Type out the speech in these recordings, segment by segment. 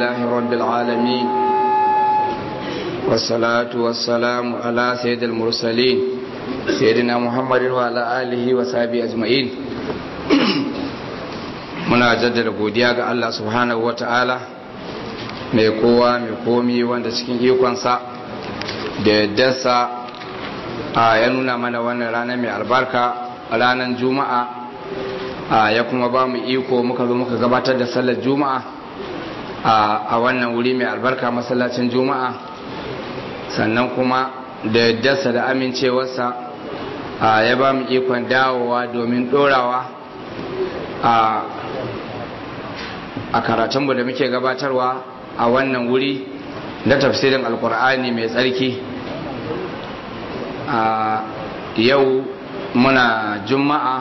لله رب العالمين والصلاة والسلام على سيد المرسلين سيدنا محمد وعلى آله وصحبه أجمعين muna jaddada godiya ga Allah subhanahu ta'ala mai kowa mai komi wanda cikin ikonsa da yaddarsa a ya nuna mana wannan rana mai albarka ranar juma'a ya kuma ba mu iko muka zo muka gabatar da sallar juma'a a wannan wuri mai albarka masallacin juma'a sannan kuma da yaddarsa da amincewarsa ya ba mu ikon dawowa domin dorawa a karatunmu da muke gabatarwa a wannan wuri na tafsirin alkur'ani mai tsarki a yau muna juma'a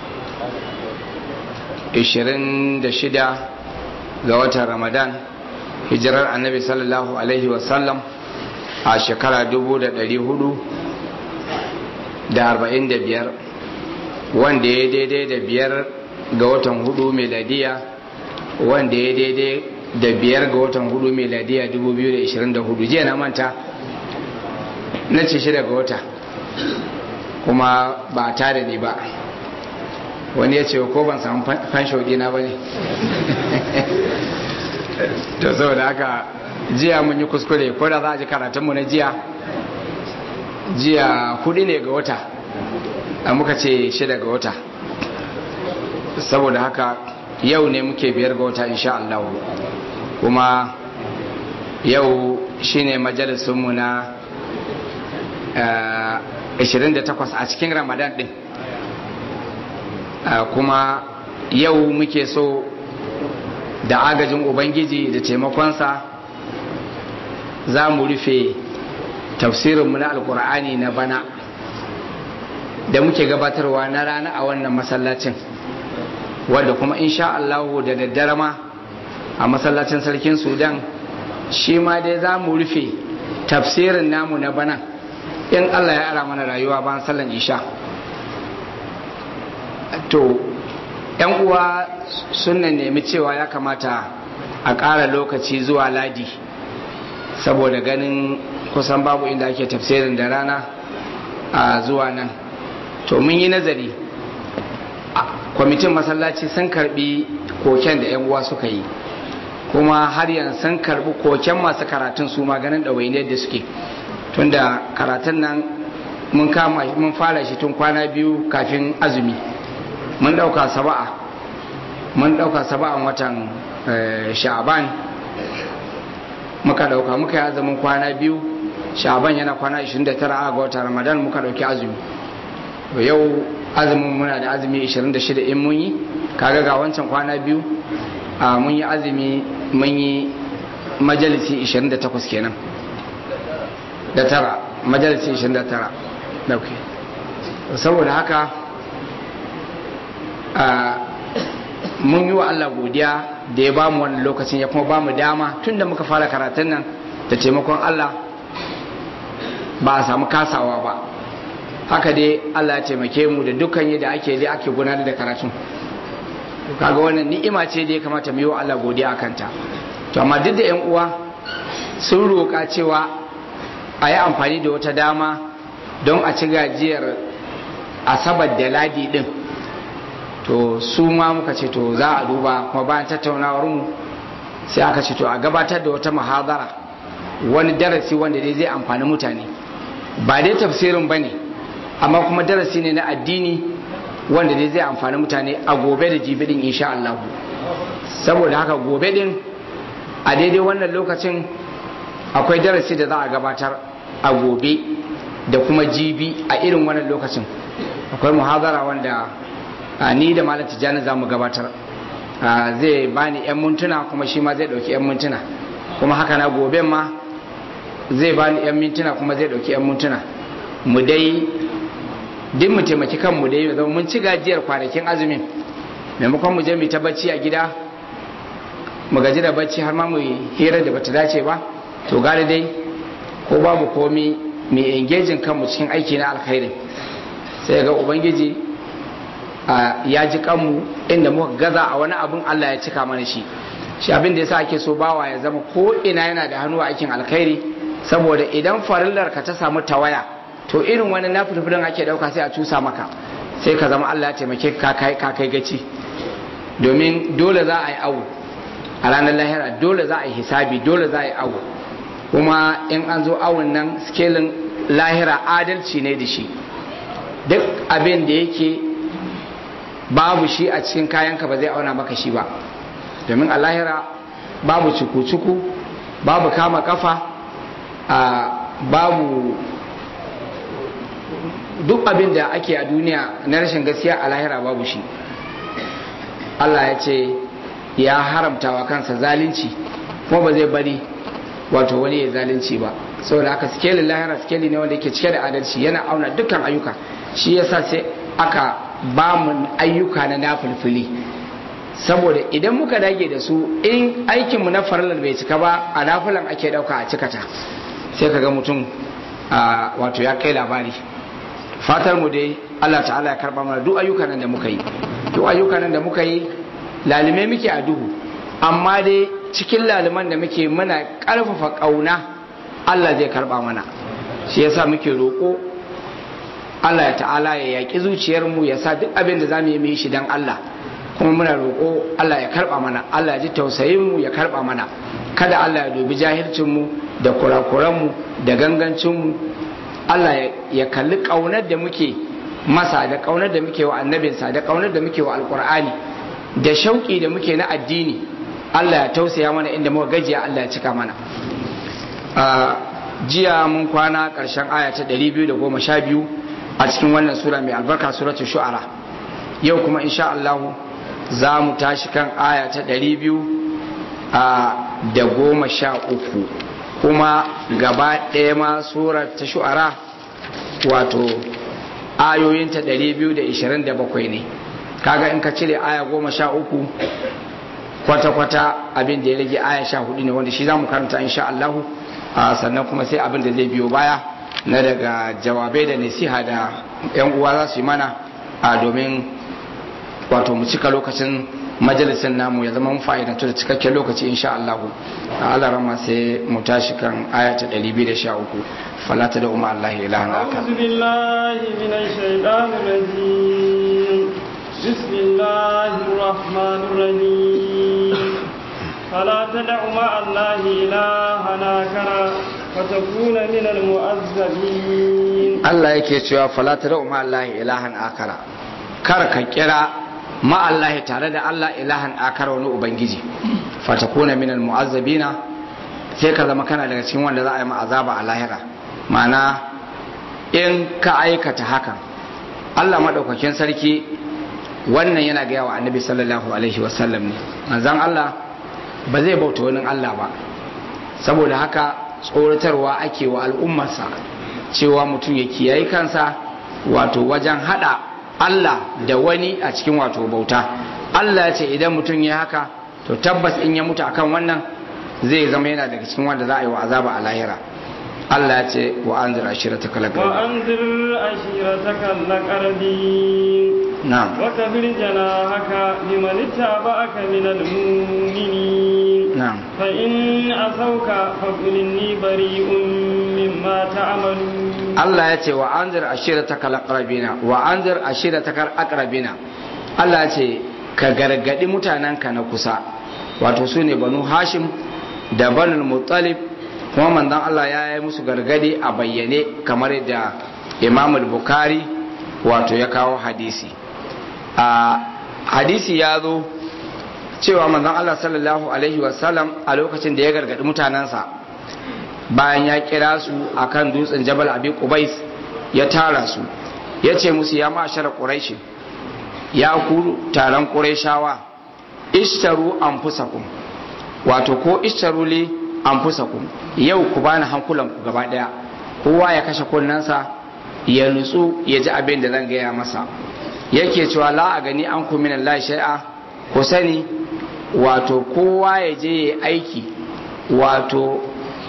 26 ga watan ramadan hijirar annabi sallallahu alaihi wasallam a shekara 445 wanda ya daidai da biyar ga watan hudu meladiya wanda ya daidai da biyar ga watan hudu meladiya 2024 jiya na manta na ce shida ga wata kuma ba a tare ne ba wani ya ce ko ban samu fansho dina ba ne to saboda haka jiya mun yi kuskure ko da za a ji karatunmu na jiya jiya hudu ne ga wata a muka ce shida ga wata saboda haka yau ne muke biyar ga wata insha Allah kuma yau shine majalisunmu na 28 a cikin ramadan din kuma yau muke so da agajin ubangiji da taimakonsa za mu rufe tafsirinmu na alkur'ani na bana da muke gabatarwa na rana a wannan masallacin wadda kuma insha Allahu da daddare ma a masallacin sarkin sudan shi ma dai za mu rufe tafsirin namu na bana in Allah ya ara mana rayuwa bayan sallan isha to yan uwa sun nemi cewa ya kamata a ƙara lokaci zuwa ladi saboda ganin kusan babu inda ake tafsirin da rana a zuwa nan to mun yi nazari kwamitin masallaci sun karbi koken da yan uwa suka yi kuma har yanzu sun karbi koken masu karatun su maganin ɗawainiyar da suke tunda karatun nan mun kama mun fara shi tun kwana biyu kafin azumi mun ɗauka saba'a mun ɗauka saba'an watan sha'aban muka ɗauka muka yi azumin kwana biyu sha'aban yana kwana 29 a ga watan ramadan muka ɗauki azumi yau azumin muna da azumi 26 in mun yi kaga ga wancan kwana biyu a mun yi azumi mun yi majalisi 28 kenan da tara majalisi 29 dauke saboda haka mun yi wa Allah godiya da ya bamu wannan lokacin ya kuma bamu dama tunda muka fara karatun nan da taimakon Allah ba a samu kasawa ba haka dai Allah ya taimake mu da dukkan yadda ake dai ake gudanar da karatun kaga wannan ni'ima ce da ya kamata mu yi wa Allah godiya akan ta to amma duk da yan uwa sun roƙa cewa a yi amfani da wata dama don a ci gajiyar asabar da ladi din to su ma muka ce to za a duba kuma bayan tattaunawar mu sai aka ce to a gabatar da wata muhadara wani darasi wanda dai zai amfani mutane ba dai tafsirin ba ne amma kuma darasi ne na addini wanda dai zai amfani mutane a gobe da jibi din insha Allah saboda haka gobe din a daidai wannan lokacin akwai darasi da za a gabatar a gobe da kuma jibi a irin wannan lokacin akwai muhazara wanda ni da malam tijjani za mu gabatar zai bani 'yan mintuna kuma shi ma zai dauki 'yan mintuna kuma haka na gobe ma zai bani 'yan mintuna kuma zai dauki 'yan mintuna mu dai duk mu taimaki kanmu dai zama mun ci gajiyar kwanakin azumin maimakon mu je mu ta bacci a gida mu gaji da bacci har ma mu hira da bata dace ba to gari dai ko babu komi mai engejin kanmu cikin aiki na alkhairi sai ga ubangiji ya ji kanmu inda muka gaza a wani abin Allah ya cika mana shi shi abin da yasa ake so bawa ya zama ko ina yana da hannu a aikin alkhairi saboda idan farillar ka ta samu tawaya to irin wani nafilfilin ake dauka sai a cusa maka sai ka zama Allah ya taimake ka kai ka kai gaci domin dole za a yi awu a ranar lahira dole za a yi hisabi dole za a yi awu kuma in an zo awun nan skelin lahira adalci ne da shi duk abin da yake babu shi a cikin kayanka ba zai auna maka shi ba domin a lahira babu cuku-cuku babu kama kafa babu duk abin da ake a duniya na rashin gaskiya a lahira babu shi Allah ya ce ya haramta wa kansa zalunci kuma ba zai bari wato wani ya zalunci ba saboda haka sikelin lahira sikeli ne wanda yake cike da adalci yana auna dukkan ayyuka shi yasa sai aka ba mu ayyuka na nafulfuli saboda idan muka dage da su in aikinmu na farlar bai cika ba a nafulan ake dauka a cikata sai ka ga mutum wato ya kai labari fatar mu dai Allah ta'ala ya karba mana duk ayyukan nan da muka yi duk ayyukan nan da muka yi lalime muke a duhu amma dai cikin laliman da muke muna karfafa kauna Allah zai karba mana shi yasa muke roƙo Allah ya ta'ala ya yaƙi zuciyarmu ya sa duk abin da za mu yi mu yi shi don Allah kuma muna roƙo Allah ya karba mana Allah ya ji tausayin mu ya karba mana kada Allah ya dubi jahilcin mu da kurakuran mu da gangancin mu Allah ya kalli kaunar da muke masa da kaunar da muke wa annabinsa da kaunar da muke wa alkur'ani da shauƙi da muke na addini Allah ya tausaya mana inda muka gajiya Allah ya cika mana jiya mun kwana ƙarshen aya ta 212 a cikin wannan sura mai albarka suratul shu'ara yau kuma insha Allah za mu tashi kan aya ta 213 kuma gaba ɗaya ma surar ta shu'ara wato ayoyinta 227 ne kaga in ka cire aya 13 kwata-kwata abin da ya rage aya 14 ne wanda shi za mu karanta insha Allah sannan kuma sai abin da zai biyo baya na daga jawabai da nasiha da 'yan uwa za su yi mana a domin wato mu cika lokacin majalisin namu ya zama fa'idantu da cikakken lokaci insha Allah a Allah rama sai mu tashi kan aya ta 213 fala ta da umma Allah ilahan aka أعوذ بالله من الشيطان الرجيم بسم الله الرحمن الرحيم فلا تدع مع الله إلها آخر فتكون من المؤذبين Allah yake cewa fala ta da umma Allah ilahan akara kar ka kira ma Allah tare da Allah ilahan akara wani ubangiji fatakuna min almu'azzabina sai ka zama kana daga cikin wanda za a yi azaba a lahira ma'ana in ka aikata hakan Allah madaukakin sarki wannan yana gaya wa annabi sallallahu alaihi wasallam ne manzon Allah ba zai bauta wani Allah ba saboda haka tsoratarwa ake wa al'ummarsa cewa mutum ya kiyaye kansa wato wajen hada Allah da wani a cikin wato bauta Allah ya ce idan mutum ya haka to tabbas in ya mutu akan wannan zai zama yana daga cikin wanda za a yi wa azaba a lahira Allah ya ce wa anzir ashirata kala وأنذر عشيرتك الأقربين na'am وكبر جناحك لمن اتبعك من المؤمنين na'am فإن عصوك فقل إني بريء مما تعملون Allah ya ce wa anzir ashirata kala aqrabina wa anzir ashirata kal aqrabina Allah ya ce ka gargadi mutanenka na kusa wato su ne banu hashim da banul muttalib kuma manzon Allah ya yi musu gargadi a bayyane kamar da Imam al-Bukhari wato ya kawo hadisi a hadisi ya zo cewa manzon Allah sallallahu alaihi wasallam a lokacin da ya gargadi mutanensa bayan ya kira su akan dutsen Jabal Abi Qubais ya tara su ya ce musu ya ma'ashara Quraish ya ku taron Qurayshawa ishtaru anfusakum wato ko ishtaru li anfusakum yau ku bani hankulan ku gaba daya kowa ya kashe kunnensa ya nutsu ya ji abin da zan gaya masa yake cewa la a gani an ku min Allah shay'a ku sani wato kowa ya je ya aiki wato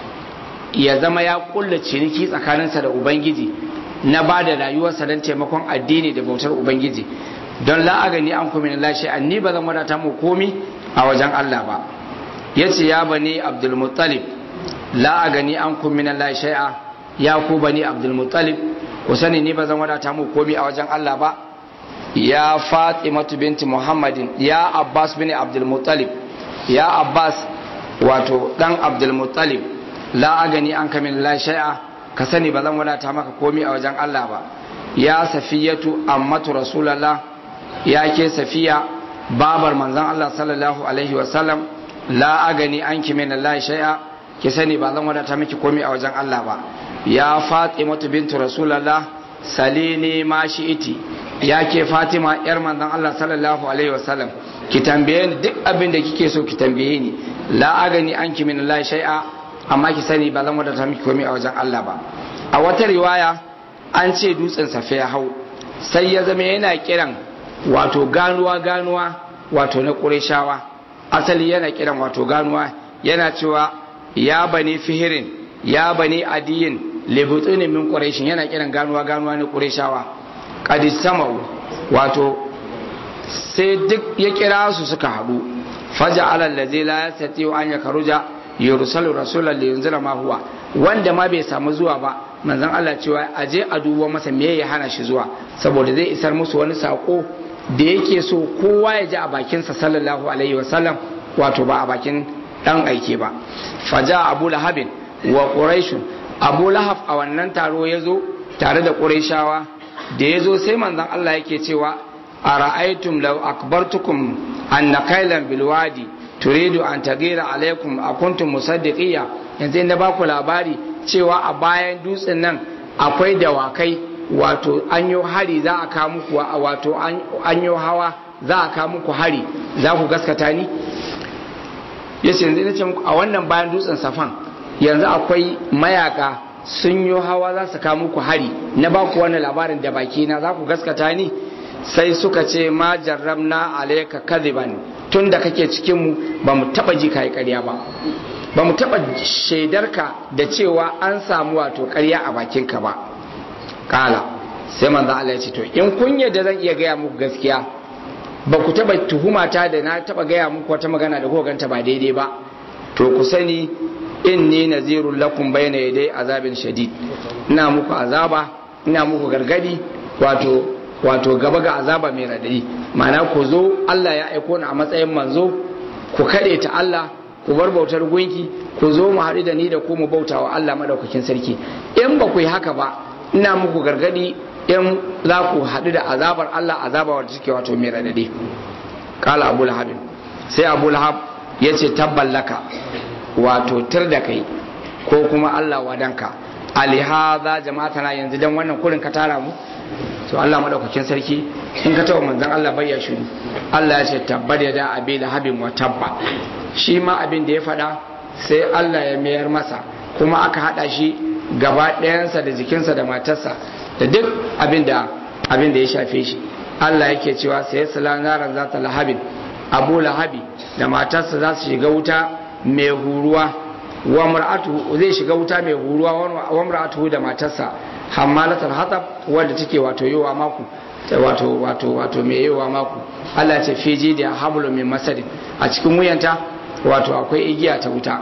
ya zama ya kulla ciniki tsakaninsa da ubangiji na ba da rayuwarsa don taimakon addini da bautar ubangiji don la a gani an ku min Allah shay'a ni ba zan wadata mu komi a wajen Allah ba yace ya bani abdul muttalib la agani ankum min Allah shay'a ya ku bani abdul muttalib ku sani ni ba zan wadata mu komai a wajen Allah ba ya fatimatu binti muhammadin ya abbas bin abdul muttalib ya abbas wato dan abdul muttalib la agani an kamin la shay'a ka sani ba zan wadata maka komai a wajen Allah ba ya safiyatu ammatu rasulullah ya ke safiya babar manzon Allah sallallahu alaihi wa sallam la agani an kimin la shay'a ki sani ba zan wadata miki komai a wajen Allah ba ya fatimatu bintu rasulullah salini ma iti ya ke fatima yar manzon Allah sallallahu alaihi wasallam ki tambaye ni duk abin da kike so ki tambaye ni la agani anki min Allah shay'a amma ki sani ba zan wadata miki komai a wajen Allah ba a wata riwaya an ce dutsen safe ya hau sai ya zama yana kiran wato ganuwa ganuwa wato na Qurayshawa asali yana kiran wato ganuwa yana cewa ya bani fihirin ya bani adiyin lebutsunin min ƙureshin yana kiran ganuwa ganuwa na ƙureshawa ƙadis samau wato sai duk ya kira su suka haɗu faja alal da zai layar sati an ya karuja yerusalu rasulallah da yanzu ma huwa wanda ma bai samu zuwa ba manzon Allah cewa a je a duba masa me ya hana shi zuwa saboda zai isar musu wani sako da yake so kowa ya ji a bakinsa sallallahu alaihi wasallam wato ba a bakin dan aike ba faja abu lahabin wa quraishun abu lahab a wannan taro ya zo tare da quraishawa da ya zo sai manzon Allah yake cewa a ra'aitum law akbartukum anna kailan bil wadi turidu an tagira alaikum akuntum musaddiqiya yanzu na baku labari cewa a bayan dutsen nan akwai dawakai wato an yi hari za a kawo muku wato an yi hawa za a kawo muku hari za ku gaskata ni ya ce yanzu ce muku a wannan bayan dutsen safan yanzu akwai mayaka sun yi hawa za su kawo muku hari na ba ku wannan labarin da baki na za ku gaskata ni sai suka ce ma jarramna alayka kadhiban tun da kake cikin mu ba mu taba ji kai ƙarya ba ba mu taba shaidarka da cewa an samu wato ƙarya a bakinka ba kala sai manzo Allah ya ce to in kun yadda zan iya gaya muku gaskiya ba ku taba tuhumata da na taba gaya muku wata magana da kuka ganta ba daidai ba to ku sani inni nazirul lakum bayna yaday azabin shadid ina muku azaba ina muku gargadi wato wato gaba ga azaba mai radadi ma'ana ku zo Allah ya aiko ni a matsayin manzo ku kade ta Allah ku bar bautar gunki ku zo mu haɗu da ni da ku mu bauta wa Allah madaukakin sarki in ba ku yi haka ba ina muku gargadi in za ku haɗu da azabar Allah azaba wadda take wato mai radadi kala abu lahab sai abu lahab ya ce tabballaka wato tir da kai ko kuma Allah wadanka alihaza jama'ata na yanzu dan wannan kurin ka tara mu to Allah madaukakin sarki in ka taɓa manzon Allah bai ya shiru Allah ya ce tabbar ya da abi lahabin wa tabba shi ma abin da ya faɗa sai Allah ya mayar masa kuma aka haɗa shi gaba ɗayansa da jikinsa da matarsa da duk abin da abin da ya shafe shi Allah yake cewa sai sala naran za ta lahabin abu lahabi da matarsa za su shiga wuta mai huruwa wa mar'atu zai shiga wuta mai huruwa wa mar'atu da matarsa hammalatul hatab wanda take wato yowa maku wato wato wato mai yowa maku Allah ce fiji da hablum min masadin a cikin wuyanta wato akwai igiya ta wuta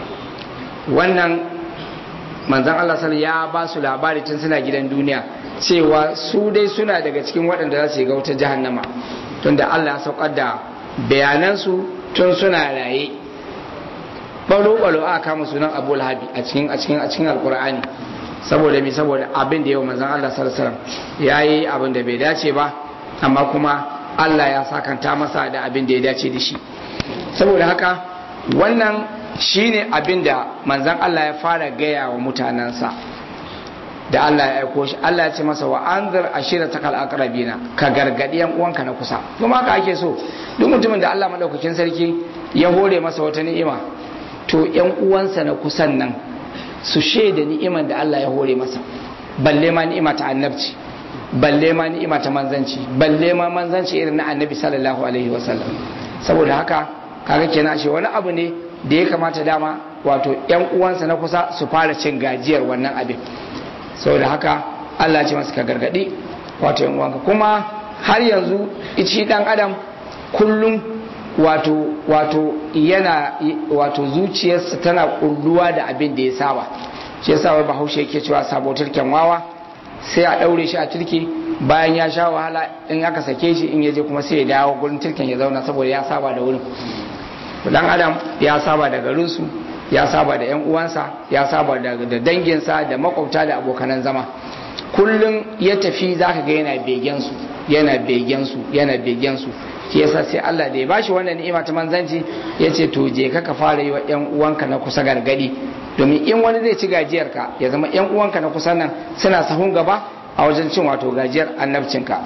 wannan manzan Allah sal ya ba su labari tun suna gidan duniya cewa su dai suna daga cikin waɗanda za su yi ga wutar jahannama tunda Allah ya saukar da bayanansu tun suna raye balo-balo aka kama sunan abu lahabi a cikin a cikin a cikin alkur'ani saboda mi saboda abin da yau manzan Allah sallallahu ya yi abin da bai dace ba amma kuma Allah ya sakanta masa da abin da ya dace da shi saboda haka wannan shine abin da manzan Allah ya fara gaya wa mutanensa da Allah ya aiko shi Allah ya ce masa wa anzir ashira takal aqrabina ka gargadi yan uwanka na kusa kuma haka ake so duk mutumin da Allah madaukakin sarki ya hore masa wata ni'ima to yan uwansa na kusan nan su shaida ni'iman da Allah ya hore masa balle ma ni'ima ta annabci balle ma ni'ima ta manzanci balle ma manzanci irin na annabi sallallahu alaihi wasallam saboda haka kaga kenan ashe wani abu ne da ya kamata dama wato yan uwansa na kusa su fara cin gajiyar wannan abin saboda haka Allah ce masu ka gargadi wato yan uwanka kuma har yanzu ici dan adam kullum wato wato yana wato zuciyarsa tana kulluwa da abin da ya saba shi yasa wai bahaushe yake cewa sabo turken wawa sai a daure shi a turke bayan ya sha wahala in aka sake shi in yaje kuma sai ya dawo gurin turken ya zauna saboda ya saba da wurin dan adam ya saba da garinsu ya saba da yan uwansa ya saba da danginsa da makwabta da abokanan zama kullum ya tafi zaka ga yana begen su yana begen su yana begen su shi yasa sai Allah da ya bashi wannan ni'ima ta manzanci ya ce to je ka ka fara yi wa yan uwanka na kusa gargadi domin in wani zai ci gajiyar ka ya zama yan uwanka na kusa nan suna sahun gaba a wajen cin wato gajiyar annabcinka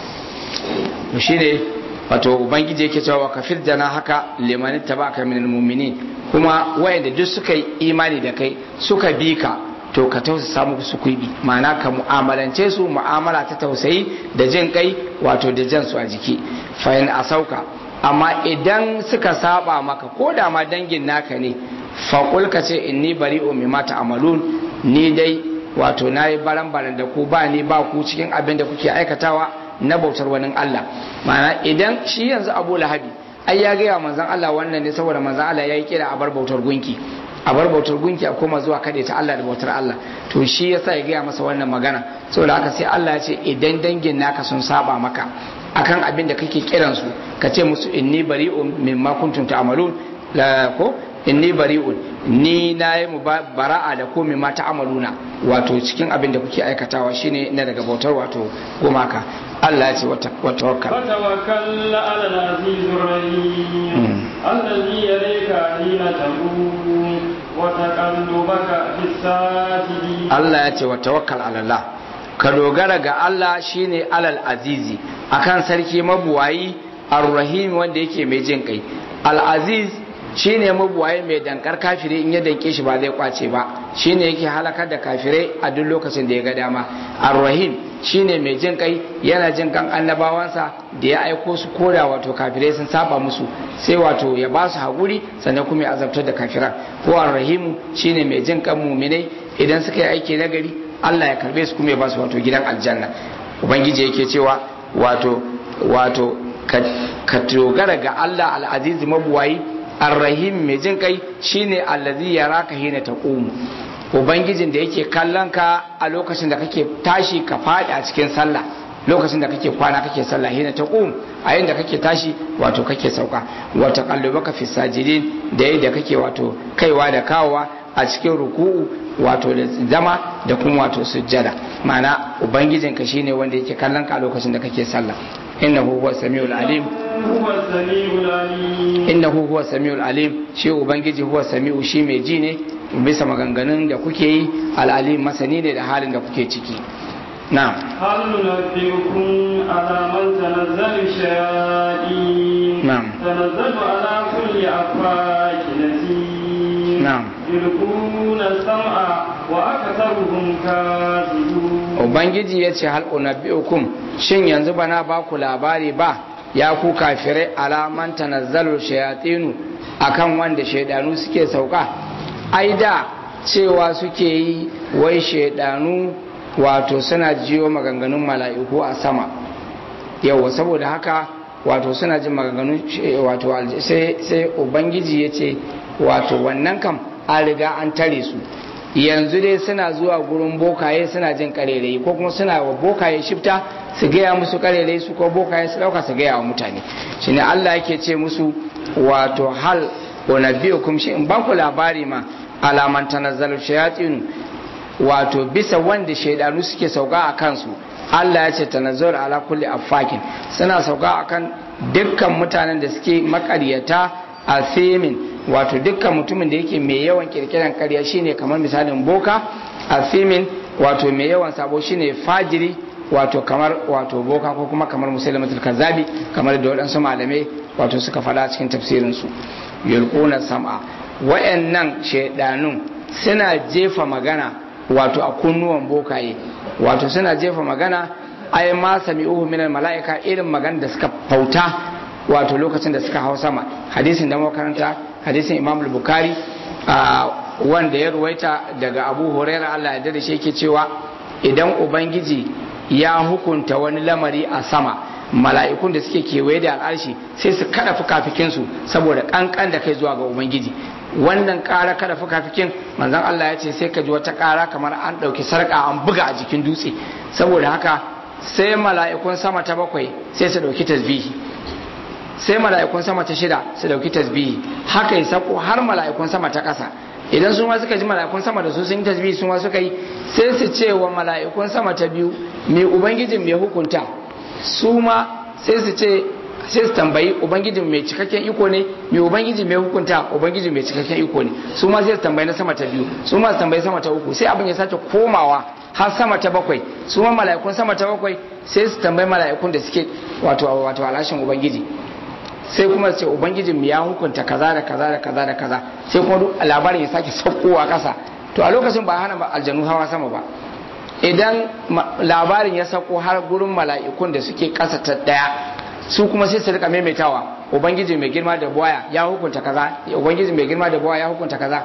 to shine wato ubangiji yake cewa wa kafir jana haka liman tabaka minal mu'minin kuma wayanda duk suka yi imani da kai suka bi ka to ka tausasa muku su kuibi ma'ana ka mu'amalance su mu'amala ta tausayi da jin kai wato da jan su a jiki fayin a sauka amma idan suka saba maka ko da ma dangin naka ne faƙul ka ce inni bari'u mimma ta'malun ni dai wato nayi baran baran da ku ba ni ba ku cikin abin da kuke aikatawa na bautar wani Allah ma'ana idan shi yanzu Abu Lahabi ai ya gaya manzon Allah wannan ne saboda manzon Allah yayi kira a bar bautar gunki a bar bautar gunki a koma zuwa kaɗai ta Allah da bautar Allah to shi yasa ya gaya masa wannan magana saboda haka sai Allah ya ce idan dangin naka sun saba maka akan abin da kake kiran su ka ce musu inni bari'un mimma kuntum ta'malun la ko inni bari'un ni na yi mu bara'a da ko mimma ta'maluna wato cikin abin da kuke aikatawa shine na daga bautar wato gumaka Allah ya ce wa tawakkal وتوكل على العزيز الرحيم الذي يليك حين تقوم وتقلبك في الساجدين Allah ya ce wa tawakkal ala Allah ka dogara ga Allah shine alal azizi akan sarki mabuwayi ar-rahim wanda yake mai jin kai al-aziz shine mabuwayi mai dankar kafiri in ya danke shi ba zai kwace ba shine yake halakar da kafirai a duk lokacin da ya ga dama ar-rahim shine mai jin kai yana jin kan annabawansa da ya aiko su koda wato kafirai sun saba musu sai wato ya ba su haƙuri sannan kuma ya azabtar da kafiran ko ar-rahimu shine mai jin kan muminai idan suka yi aiki na gari Allah ya karbe su kuma ya ba su wato gidan aljanna ubangiji yake cewa wato wato ka dogara ga Allah al-aziz mabuwayi ar-rahim mai jin kai shine allazi yaraka hina taqumu ubangijin da yake kallon ka a lokacin da kake tashi ka faɗi a cikin sallah lokacin da kake kwana kake sallah hina taqum a yayin da kake tashi wato kake sauka wa taqallubaka fi sajidin da yayin da kake wato kaiwa da kawowa a cikin ruku'u wato da zama da kuma wato sujjada ma'ana ubangijin ka shine wanda yake kallon ka a lokacin da kake sallah innahu huwa samiul alim هو السميع العليم innahu huwa samiul alim shi ubangiji huwa sami'u shi mai ji ne bisa maganganun da kuke yi al'alim masani ne da halin da kuke ciki na'am هل ننبئكم على من تنزل الشياطين نعم. تنزل على كل أفاك نسيم نعم. يلقون السمع وأكثرهم كاذبون ubangiji ya ce hal unabbi'ukum shin yanzu bana ba ku labari ba ya ku kafirai alaman tanazzalu shayatinu akan wanda shaidanu suke sauka ai da cewa suke yi wai shaidanu wato suna jiyo maganganun mala'iku a sama yawa saboda haka wato suna jin maganganun shi- wato alj- sai sai ubangiji ya ce wato wannan kam an riga an tare su yanzu dai suna zuwa gurin bokaye suna jin karerai ko kuma suna wa bokaye shifta su gaya musu karerai su ko bokaye su dauka su gaya wa mutane shine Allah yake ce musu wato hal unabbiukum shi in ba ku labari ma alaman tanazzalu shayatin wato bisa wanda shaidanu suke sauka a kansu Allah ya ce tanazzul ala kulli affakin suna sauka akan dukkan mutanen da suke makaryata a femin wato dukkan mutumin da yake mai yawan kirkiran karya shine kamar misalin boka a femin wato mai yawan sabo shine fajiri wato kamar wato boka ko kuma kamar musulmatul kazzabi kamar da waɗansu malamai wato suka faɗa cikin tafsirinsu yulquna sam'a wayannan shaidanun suna jefa magana wato a kunnuwan bokaye wato suna jefa magana ai ma sami'uhu minal mala'ika irin magana da suka fauta wato lokacin da suka hau sama hadisin da makaranta hadisin imam al-bukhari wanda ya ruwaita daga abu huraira Allah ya da shi yake cewa idan ubangiji ya hukunta wani lamari a sama mala'ikun da suke kewaye da al'arshi sai su kada fukafikinsu saboda kankan da kai zuwa ga ubangiji wannan ƙara kada fukafikin manzon Allah ya ce sai ka ji wata ƙara kamar an ɗauki sarƙa an buga a jikin dutse saboda haka sai mala'ikun sama ta bakwai sai su ɗauki tasbihi sai mala'ikun sama ta shida su ɗauki tasbihi haka ya sako har mala'ikun sama ta ƙasa idan su ma suka ji mala'ikun sama da su sun yi tasbihi su ma suka yi sai su ce wa mala'ikun sama ta biyu me ubangijin mai hukunta su ma sai su ce sai su tambayi ubangijin mai cikakken iko ne mai ubangiji mai hukunta ubangiji mai cikakken iko ne su ma sai su tambayi na sama ta biyu su ma su tambayi sama ta uku sai abin ya sake komawa har sama ta bakwai su ma mala'ikun sama ta bakwai sai su tambayi mala'ikun da suke wato wato alashin ubangiji sai kuma su ce ubangijin ya hukunta kaza da kaza da kaza da kaza sai kuma duk labarin ya sake saukowa kasa to a lokacin ba hana aljanu hawa sama ba idan labarin ya sauko har gurin mala'ikun da suke kasa ta daya su kuma sai su rika maimaitawa ubangiji mai girma da buwaya ya hukunta kaza ubangiji mai girma da buwaya ya hukunta kaza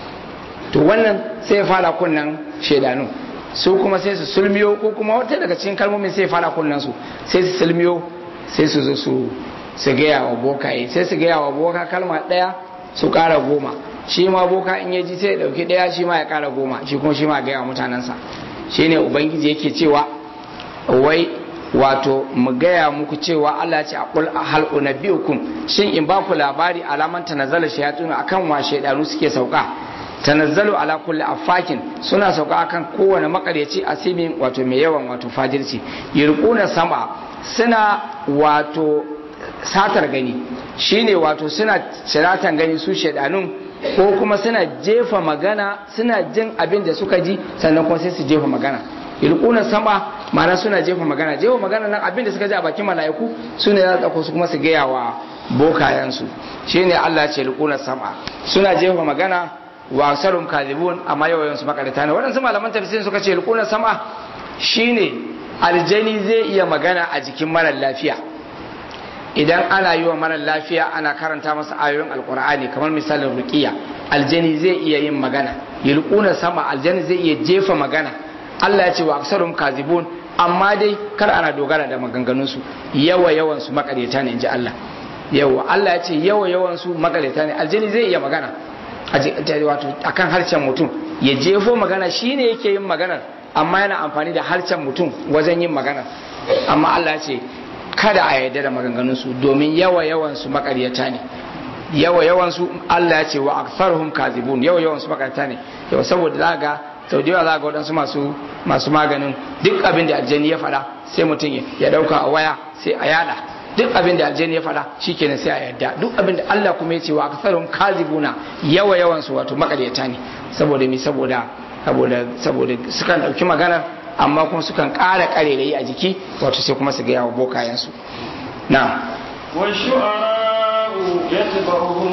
to wannan sai ya fara kunnan shedanu su kuma sai su sulmiyo ko kuma wata daga cikin kalmomin sai ya fara kunnan su sai su sulmiyo sai su zo su su gaya wa bokaye sai su gaya wa boka kalma daya su kara goma shi ma boka in ya ji sai ya dauki daya shi ma ya kara goma shi kuma shi ma gaya wa mutanensa shine ubangiji yake cewa wai wato mu gaya muku cewa Allah ce a qul hal unabbiukum shin in ba ku labari alaman tanazzala shayatun akan wa shaydanu suke sauka tanazzalu ala kulli afakin suna sauka akan kowane makaryaci asimin wato mai yawan wato fajirci yurquna sama suna wato satar gani shine wato suna ciratan gani su shaidanun ko kuma suna jefa magana suna jin abin da suka ji sannan kuma sai su jefa magana ilkuna sama ma'ana suna jefa magana jefa magana nan abin da suka ji a bakin mala'iku su ne za su su kuma su gaya wa bokayensu shine Allah ce ilkuna sama suna jefa magana wa sarum kadibun amma yawayen su makarata ne waɗansu malaman tafsirin suka ce ilkuna sama shine aljani zai iya magana a jikin marar lafiya idan ana yi wa marar lafiya ana karanta masa ayoyin alkur'ani kamar misalin ruqiya aljani zai iya yin magana yulquna sama aljani zai iya jefa magana Allah ya ce wa aksarum kazibun amma dai kar ana dogara da maganganun su yawa yawan su makareta ne inji Allah yawa Allah ya ce yawa yawan su makareta ne aljani zai iya magana wato akan harshen mutum ya jefo magana shine yake yin maganar amma yana amfani da harshen mutum wajen yin magana amma Allah ya ce kada a yarda da maganganunsu domin yawa yawansu makaryata ne yawa yawansu Allah ya ce wa aktharuhum kazibun yawa yawansu makaryata ne yau saboda za ga sau da yawa za ga waɗansu masu masu maganin duk abin da aljani ya faɗa sai mutum ya ɗauka a waya sai a yada duk abin da aljani ya faɗa shikenan sai a yarda duk abin da Allah kuma ya ce wa aktharuhum kazibuna yawa yawansu wato makaryata ne saboda mi saboda saboda saboda sukan ɗauki maganar amma kuma sukan ƙara ƙarerayi a jiki wato sai kuma su gaya wa bokayensu na والشعراء يتبعهم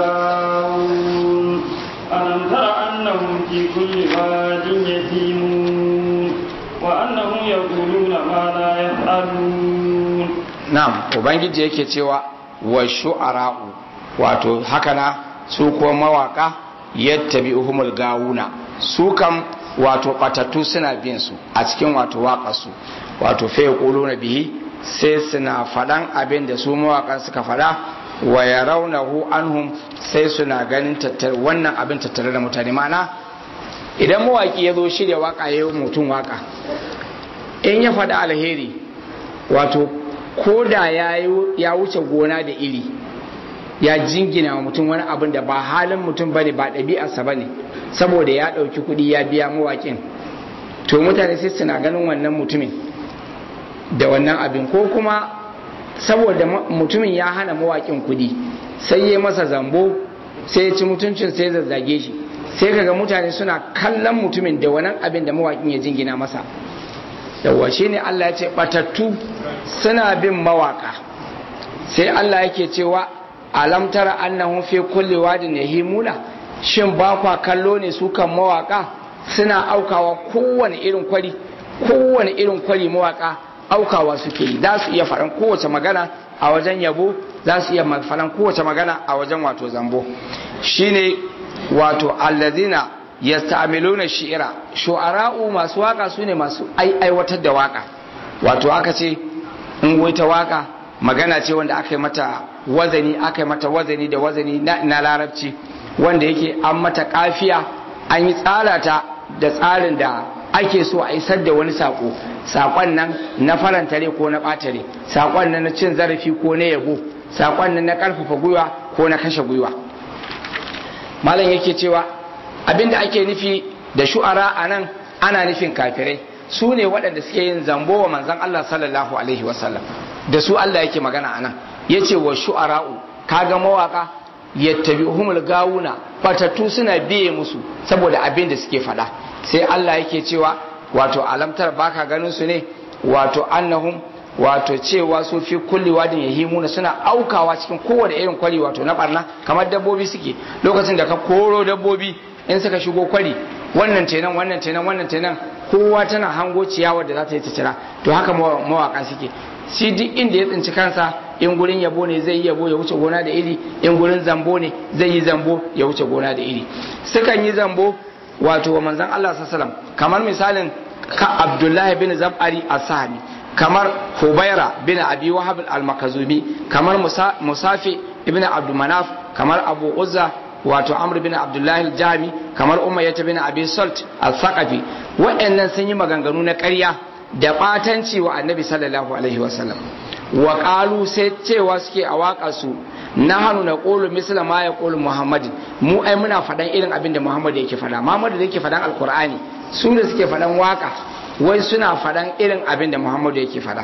الغاوون ألم تر أنهم في كل واد يتيمون وأنهم يقولون ما لا يفعلون نعم ubangiji yake cewa wa shu'ara'u wato haka na su kuma mawaka yattabi'uhumul gawuna su kam wato batattu suna bin su a cikin wato waƙarsu wato fa na bihi sai suna faɗan abin da su mawaƙan suka faɗa wa yarawnahu anhum sai suna ganin tattar wannan abin tattare da mutane mana idan mawaƙi ya zo shirya waƙa ya yi mutum waƙa in ya faɗa alheri wato ko da ya wuce gona da iri ya jingina wa mutum wani abin da ba halin mutum bane ba ɗabi'arsa bane saboda ya ɗauki kuɗi ya biya mawaƙin to mutane sai suna ganin wannan mutumin da wannan abin ko kuma saboda mutumin ya hana mawaƙin kuɗi sai ya masa zambo sai ya ci mutuncin sai zazzage shi sai kaga mutane suna kallon mutumin da wannan abin da mawaƙin ya jingina masa yawwa shine Allah ya ce batattu suna bin mawaƙa sai Allah yake cewa alam tara annahum fi kulli wadin yahimuna shin ba kwa kallo ne su kan mawaka suna aukawa kowane irin kwari kowane irin kwari mawaka aukawa suke yi za su iya faɗan kowace magana a wajen yabo za su iya faɗan kowace magana a wajen wato zambo shine wato allazina yasta'miluna shi'ira shu'ara'u masu waka sune masu aiwatar da waka wato aka ce in wai ta waka magana ce wanda aka yi mata wazani aka yi mata wazani da wazani na larabci wanda yake an mata kafiya an yi tsara da tsarin da ake so a isar da wani sako sakon nan na farantare ko na ɓatare sakon nan na cin zarafi ko na yabo sakon nan na ƙarfafa gwiwa ko na kashe gwiwa malam yake cewa abinda ake nufi da shu'ara a nan ana nufin kafirai su ne waɗanda suke yin zambo wa manzan Allah sallallahu alaihi wasallam da su Allah yake magana a nan ya ce wa shu'ara'u kaga mawaka yattabi'uhumul gawuna fatattu suna biye musu saboda abin da suke faɗa sai Allah yake cewa wato alamtar baka ganin su ne wato annahum wato cewa su fi kulli wadin yahimuna suna aukawa cikin kowane irin kwari wato na barna kamar dabbobi suke lokacin da ka koro dabbobi in suka shigo kwari wannan tenan wannan tenan wannan tenan kowa tana hango ciyawa da za ta yi ta cira to haka mawaka suke shi duk inda ya tsinci kansa in gurin yabo ne zai yi yabo ya wuce gona da iri in gurin zambo ne zai yi zambo ya wuce gona da iri sukan yi zambo wato wa manzon Allah sallallahu kamar misalin ka Abdullahi bin Zab'ari as-Sahmi kamar Hubaira bin Abi Wahab al-Makazumi kamar Musafi ibn Abdul Manaf kamar Abu Uzza wato Amr bin Abdullahi al-Jami kamar Umayyah bin Abi Salt al-Thaqafi waɗannan sun yi maganganu na ƙarya da ɓatanci wa Annabi sallallahu alaihi wasallam wa qalu sai cewa suke a waƙa su nahanu na qulu misla ma ya qulu Muhammadin mu ai muna faɗan irin abin da Muhammad yake faɗa Muhammad da yake faɗan Alƙur'ani su da suke faɗan waka wai suna faɗan irin abin da Muhammadu yake faɗa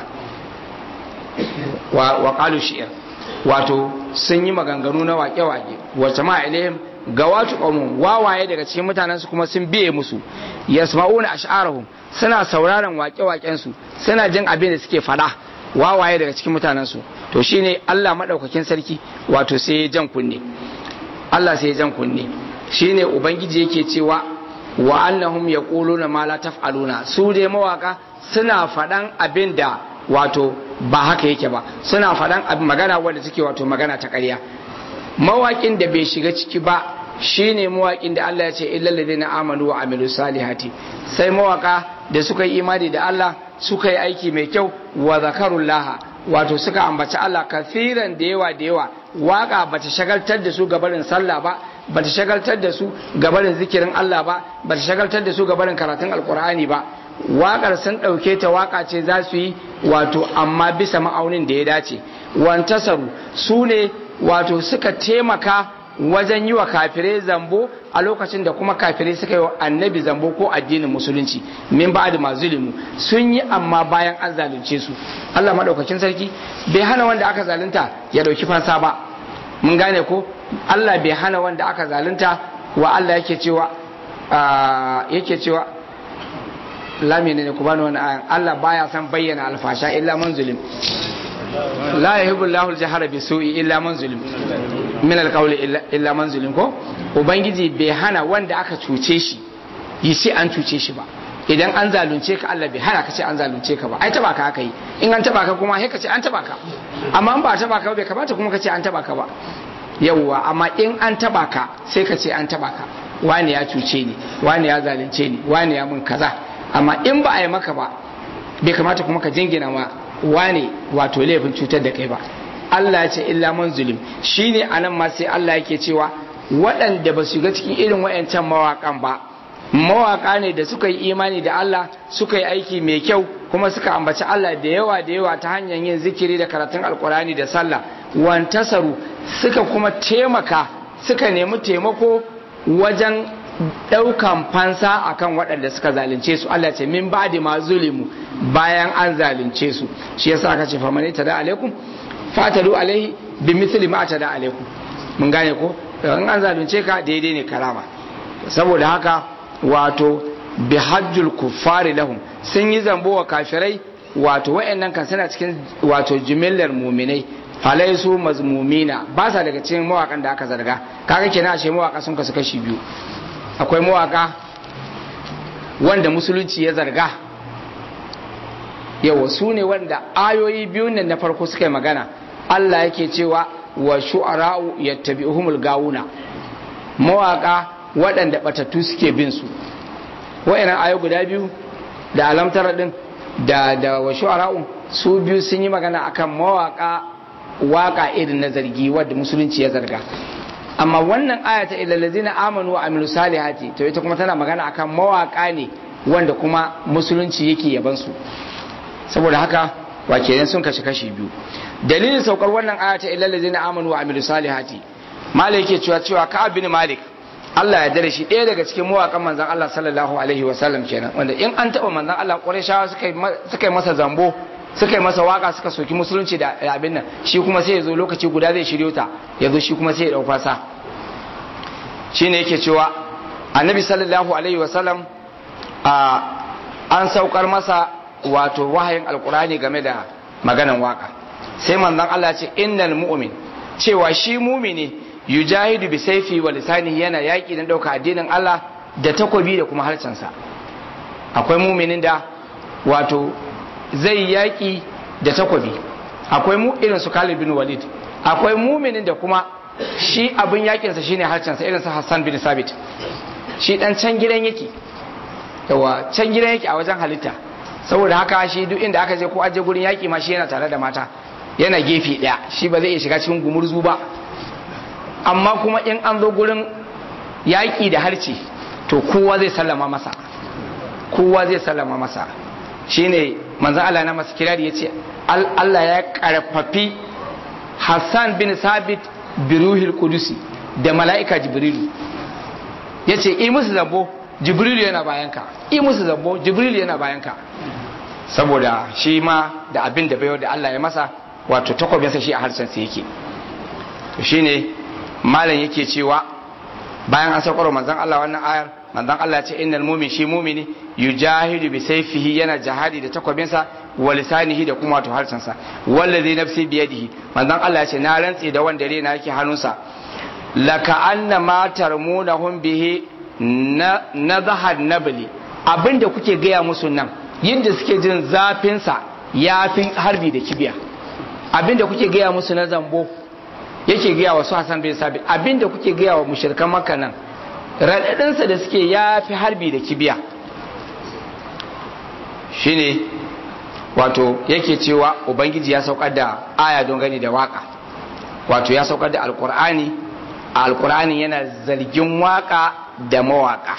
wa qalu shi'r wato sun yi maganganu na wake-wake wa jama'a ilaihim ga watu qawmun wawaye daga cikin mutanen su kuma sun biye musu yasma'una ash'arahum suna sauraron wake-waken su suna jin abin da suke faɗa wawaye daga cikin mutanen su to shine Allah madaukakin sarki wato sai ya jan kunne Allah sai ya jan kunne shine ubangiji yake cewa wa annahum yaquluna ma la taf'aluna su dai mawaka suna faɗan abin da wato ba haka yake ba suna faɗan abin magana wanda take wato magana ta ƙarya mawaƙin da bai shiga ciki ba shine mawaƙin da Allah ya ce illal ladina amanu wa amilu salihati sai mawaka da suka yi imani da Allah suka yi aiki mai kyau wa zakarullah wato suka ambaci Allah kafiran da yawa da yawa waka bata shagaltar da su gabarin sallah ba bata shagaltar da su gabarin zikirin Allah ba bata shagaltar da su gabarin karatun alkur'ani ba waƙar sun ɗauke ta waƙa ce za su yi wato amma bisa ma'aunin da ya dace wantasaru su ne wato suka taimaka wajen yi wa kafirai zambo a lokacin da kuma kafirai suka yi wa annabi zambo ko addinin musulunci min ba da mazulimu sun yi amma bayan an zalunce su Allah maɗaukakin sarki bai hana wanda aka zalunta ya ɗauki fansa ba mun gane ko Allah bai hana wanda aka zalunta wa Allah yake cewa yake cewa lami ne ku bani wani ayan Allah baya san bayyana alfasha illa man zulim la yuhibbu Allahu al-jahra bi su'i illa man zulim min al-qawli illa man zulim ko ubangiji bai hana wanda aka cuce shi yi sai an cuce shi ba idan an zalunce ka Allah bai hana ka ce an zalunce ka ba ai taba ka aka yi in an taba ka kuma sai ka ce an taba ka amma in ba taba ka bai kamata kuma ka ce an taba ka ba yawwa amma in an taba ka sai ka ce an taba ka wani ya cuce ni wani ya zalunce ni wani ya mun kaza amma in ba a yi maka ba bai kamata kuma ka jingina ma wane wato laifin cutar da kai ba Allah ya ce illa man zulim shine anan ma sai Allah yake cewa waɗanda ba su ga cikin irin wayancan mawaƙan ba mawaƙa ne da suka yi imani da Allah suka yi aiki mai kyau kuma suka ambaci Allah da yawa da yawa ta hanyar yin zikiri da karatun alkurani da sallah wantasaru suka kuma taimaka suka nemi taimako wajen ɗaukan fansa akan waɗanda suka zalunce su Allah ce min ba'di ma zulimu bayan an zalunce su shi yasa aka ce famani tada alaikum fatalu alaihi bi mithli ma tada alaikum mun gane ko in an zalunce ka daidai ne karama saboda haka wato bi hajjul kuffari lahum sun yi zambo wa kafirai wato wayannan kan suna cikin wato jimillar muminai falaisu mazmumina ba sa daga cikin mawakan da aka zarga kaga kenan ashe mawaka sun kasu kashi biyu akwai mawaka wanda musulunci ya zarga yawa su ne wanda ayoyi biyun nan na farko suka yi magana Allah yake cewa wa shu'ara'u yattabi'uhumul gawuna mawaka waɗanda batattu suke bin su wa'annan ayo guda biyu da alamtar din da da wa shu'ara'u su biyu sun yi magana akan mawaka waka irin na zargi wadda musulunci ya zarga amma wannan aya ta ilal ladina amanu wa amilu salihati to ita kuma tana magana akan mawaka ne wanda kuma musulunci yake yaban su saboda haka wa kenan sun kashi kashi biyu dalilin saukar wannan aya ta ilal ladina amanu wa amilu salihati malik yake cewa cewa ka bin malik Allah ya dare shi ɗaya daga cikin mawaƙan manzan Allah sallallahu alaihi wa sallam kenan wanda in an taɓa manzan Allah ƙwarishawa suka yi masa zambo suka yi masa waka suka soki musulunci da abin nan shi kuma sai ya zo lokaci guda zai shiryo ta ya zo shi kuma sai ya ɗau fasa shi ne yake cewa annabi sallallahu alaihi wa sallam an saukar masa wato wahayin alkurani game da maganan waka sai manzan Allah ce innal mu'min cewa shi mumini yujahidu bi saifi wa lisanihi yana yaki dan dauka addinin Allah da takobi da kuma harcensa akwai muminin da wato zai yaki da takobi akwai mu irin su Khalid bin Walid akwai muminin da kuma shi abin yakinsa shine harcensa irin su Hassan bin Sabit shi dan can gidan yake yawa can gidan yake a wajen halitta saboda haka shi duk inda aka je ko aje gurin yaki ma shi yana tare da mata yana gefe daya shi ba zai iya shiga cikin gumurzu ba amma kuma in an zo gurin yaƙi da harci to kowa zai sallama masa kowa zai sallama masa shine manzan Allah na masu kirari ya ce Allah ya karfafi Hassan bin Sabit biruhil kudusi da mala'ika Jibrilu ya ce i musu zambo Jibrilu yana bayanka i musu zambo Jibrilu yana bayanka saboda shi ma da abin da bayo da Allah ya masa wato takwabinsa shi a harshensa yake to shine malam yake cewa bayan an saukar manzon Allah wannan ayar manzon Allah ya ce innal mu'min shi mu'mini yujahidu bi sayfihi yana jihadi da takwabinsa wa lisanihi da kuma wato harshensa wallazi nafsi bi yadihi manzon Allah ya ce na rantsi da wanda rena yake hannunsa laka anna ma tarmunahum bihi na nadhahad nabli abinda kuke gaya musu nan yadda suke jin zafin sa yafi harbi da kibiya abinda kuke gaya musu na zambo yake gaya wa su Hassan bin Sabit abinda kuke gaya wa mushrikan Makka nan radadinsa da suke yafi harbi da kibiya shine wato yake cewa ubangiji ya saukar da aya don gani da waka wato ya saukar da alkur'ani alkur'ani yana zargin waka da mawaka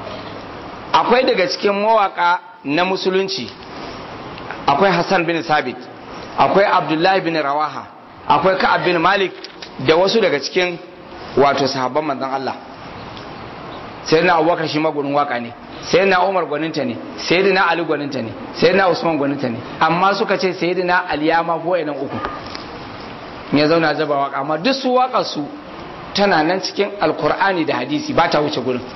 akwai daga cikin mawaka na musulunci akwai Hassan bin Sabit akwai Abdullahi bin Rawaha akwai Ka'ab bin Malik da wasu daga cikin wato sahabban manzon Allah sai na Abubakar shi magunin waka ne sai na Umar gwaninta ne sai na Ali gwaninta ne sai na Usman gwaninta ne amma suka ce sai na Ali ya ma ko nan uku ya zauna zaba waka amma duk su waka su tana nan cikin alkur'ani da hadisi ba ta wuce gurin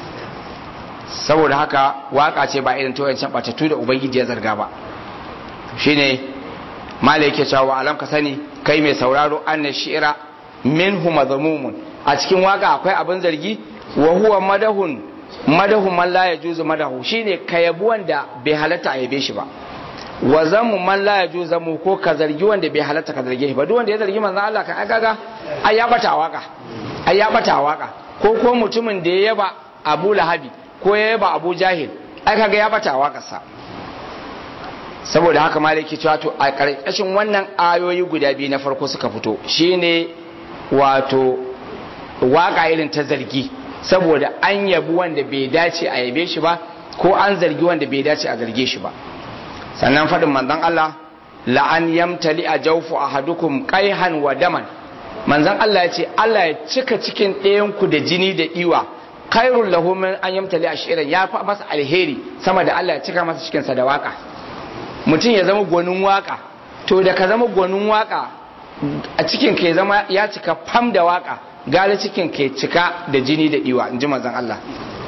saboda haka waka ce ba irin toyancin batattu da ubangiji ya zarga ba shine malai yake cewa alam ka sani kai mai sauraro anna shi'ra minhu madhamumun a cikin waka akwai abin zargi wa huwa madahun madahu man la yajuzu madahu shine ka yabi wanda bai halatta a yabe shi ba wa zamu man la yajuzu mu ko ka zargi wanda bai halatta ka zarge shi ba duk wanda ya zargi manzon Allah ka agaga ai ya bata waka ai ya bata waka ko ko mutumin da ya yaba Abu Lahabi ko ya yaba Abu Jahil ai kaga ya bata wakarsa saboda haka malaki cewa to a karkashin wannan ayoyi guda biyu na farko suka fito shine wato waka irin ta zargi saboda an yabi wanda bai dace a yabe shi ba ko an zargi wanda bai dace a zarge shi ba sannan faɗin manzon Allah la'an yamtali a jawfu ahadukum qaihan wa daman manzon Allah ya ce Allah ya cika cikin ɗayan ku da jini da iwa khairul lahu min an yamtali ashiran ya fa masa alheri sama da Allah ya cika masa cikin sa da waka mutum ya zama gwanin waka to da ka zama gwanin waka a cikin ka ya zama ya cika fam da waka gane cikin ke cika da jini da iwa in ji manzon Allah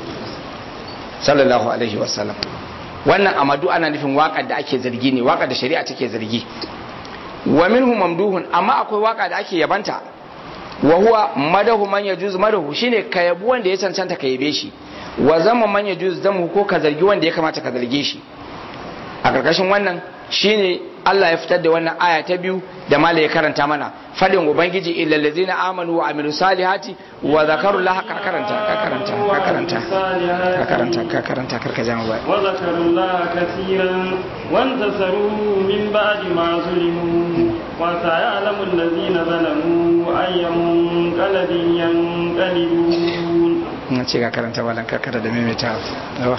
sallallahu alaihi wasallam wannan amadu ana nufin waƙar da ake zargi ne waƙar da shari'a take zargi wa minhu mamduhun amma akwai waƙa da ake yabanta wa huwa madahu man yajuz madahu shine ka yabi wanda ya cancanta ka yabe shi wa zama man yajuz zamu ko ka zargi wanda ya kamata ka zarge shi a karkashin wannan shine Allah ya fitar da wannan aya ta biyu da mala ya karanta mana fadin ubangiji illal ladzina amanu wa amilu salihati wa zakaru Allah ka karanta ka karanta ka karanta ka karanta ka karanta karka jama ba wa zakaru Allah kaseeran wa intasaru min ba'di ma zulimu wa sayalamu allazina zalamu ayyamun qalbin yanqalibun na ce ka karanta malan ka karanta da maimaita yawa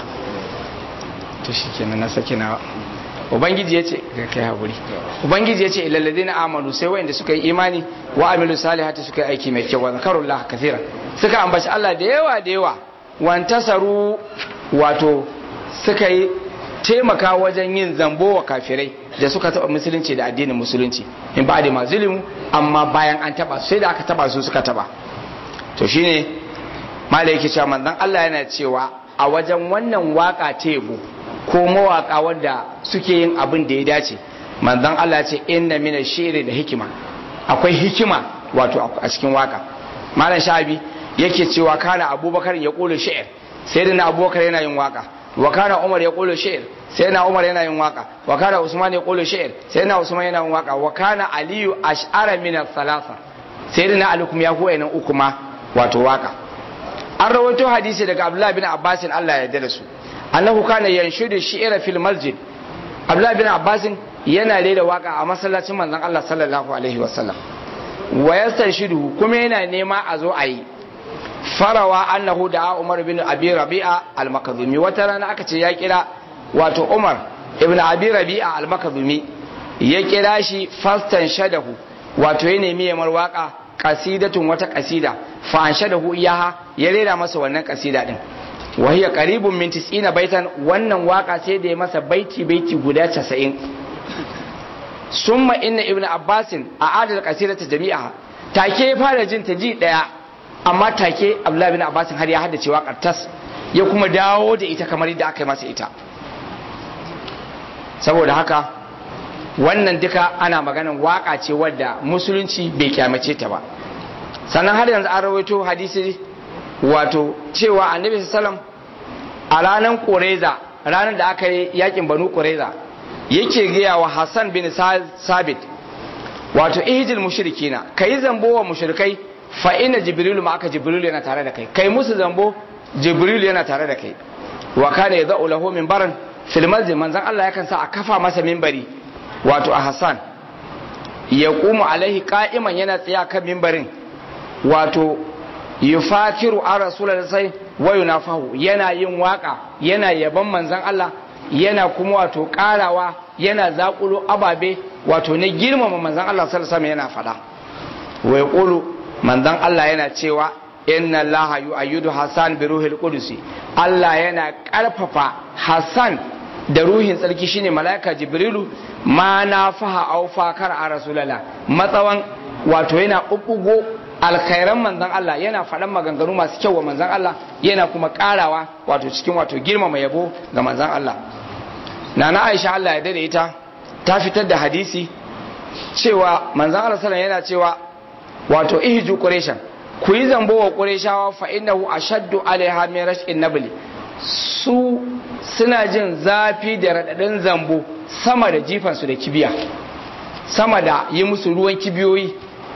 to shikenan na saki nawa ubangiji ya ce ga kai haƙuri ubangiji ya ce ilallazi na amanu sai wayanda suka yi imani wa amilu salihati suka yi aiki mai kyau wa zakarullah kathira suka ambaci Allah da yawa da yawa wantasaru wato suka yi taimaka wajen yin zambo wa kafirai da suka taɓa musulunci da addinin musulunci in ba da mazulumu amma bayan an taɓa sai da aka taɓa su suka taɓa to shine malai yake cewa manzon Allah yana cewa a wajen wannan waka tebo ko mawaka wanda suke yin abin da ya dace manzon Allah ce inna mina shi'ri da hikima akwai hikima wato a cikin waka malam shabi yake cewa kana abubakar ya kula shi'r sai da na abubakar yana yin waka wa kana umar ya kula shi'r sai na umar yana yin waka wa kana usman ya kula shi'r sai na usman yana yin waka wa kana aliyu ash'ara min al-thalatha sai da na ali kuma ya koya nan uku ma wato waka an rawaito hadisi daga abdullahi bin abbas Allah ya yarda da su annahu kana yanshudu shi'ra fil masjid abdullahi bin abbas yana rera waka a masallacin manzon Allah sallallahu alaihi wasallam wa yastanshidu kuma yana nema a zo a yi farawa annahu da Umar bin Abi Rabi'a al-Makazumi wata rana aka ce ya kira wato Umar ibn Abi Rabi'a al-Makazumi ya kira shi fastan shadahu wato ya nemi yamar waka kasidatun wata kasida fa an shadahu iyaha ya rera masa wannan kasida din wa hiya qaribun min 90 baitan wannan waka sai da ya masa baiti baiti guda 90 summa inna ibn abbasin a adal kasidata jami'a take ya fara jin ta ji daya amma take abdullahi bin abbasin har ya haddace waƙar tas ya kuma dawo da ita kamar yadda aka yi masa ita saboda haka wannan duka ana maganan waka ce wadda musulunci bai kyamace ta ba sannan har yanzu an rawaito hadisi wato cewa annabi sallam a ranar koreza ranar da aka yi yakin banu koreza yake gaya wa hassan bin sabit wato ihjil mushrikina kai zambo wa mushrikai fa inna jibril ma aka jibril yana tare da kai kai musu zambo jibril yana tare da kai wa kana yad'u lahu min baran fil masjid manzon Allah yakan sa a kafa masa minbari wato a Hassan ya qumu alaihi qa'iman yana tsaya kan minbarin wato yufatiru a rasulullahi sai wa yunafahu yana yin waka yana yaban manzon Allah yana kuma wato karawa yana zakulo ababe wato na girmama manzon Allah sallallahu alaihi yana fada wa yaqulu manzon Allah yana cewa inna Allah yu'ayyidu Hassan bi ruhil qudus Allah yana karfafa Hassan da ruhin tsarki shine malaika Jibrilu ma na faha au fakar a rasulullah matsawan wato yana bubbugo alkhairan manzon Allah yana faɗan maganganu masu kyau wa manzon Allah yana kuma karawa wato cikin wato girmama yabo ga manzon Allah nana Aisha Allah ya dade ita ta fitar da hadisi cewa manzon Allah sallallahu yana cewa wato ihju quraishan ku yi zambo wa qurayshawa fa innahu ashaddu alaiha min rash'in nabli su suna jin zafi da radadin zambo sama da jifan su da kibiya sama da yi musu ruwan kibiyoyi